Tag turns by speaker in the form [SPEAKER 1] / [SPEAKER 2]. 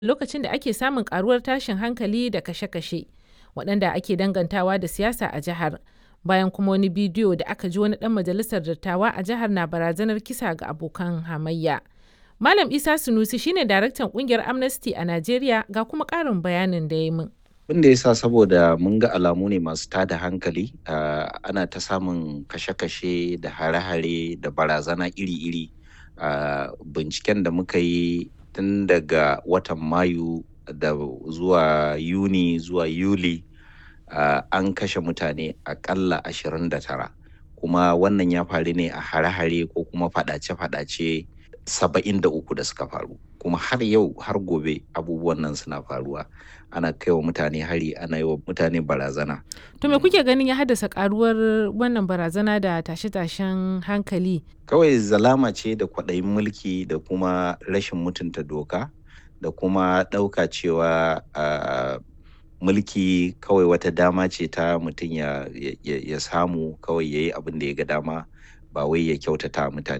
[SPEAKER 1] lokacin da ake samun karuwar tashin hankali da kashe-kashe waɗanda ake dangantawa da siyasa a jihar, bayan kuma wani bidiyo da aka ji wani ɗan majalisar dattawa a jihar na barazanar kisa ga abokan hamayya. Malam Isa Sunusi shine daraktan kungiyar Amnesty a Najeriya ga kuma ƙarin bayanin da ya min.
[SPEAKER 2] Abin da ya sa saboda mun ga alamu ne masu tada hankali uh, ana ta samun kashe-kashe da hare-hare da barazana iri-iri uh, binciken da muka yi tun daga watan mayu da zuwa yuni zuwa yuli uh, an kashe mutane akalla 29 kuma wannan ya faru ne a hare-hare ko kuma fadace-fadace 73 da suka faru kuma har yau har gobe abubuwan nan suna faruwa ana kai wa mutane hari ana yi wa mutane barazana
[SPEAKER 1] To me kuke ganin ya haddasa karuwar wannan barazana da tashe-tashen hankali?
[SPEAKER 2] kawai zalama ce da kwaɗayin mulki da kuma rashin mutunta doka da kuma ɗauka cewa uh, mulki kawai wata dama ce ta mutum ya, ya, ya samu kawai ya yi abin da ya ga dama ba wai ya kyautata mutane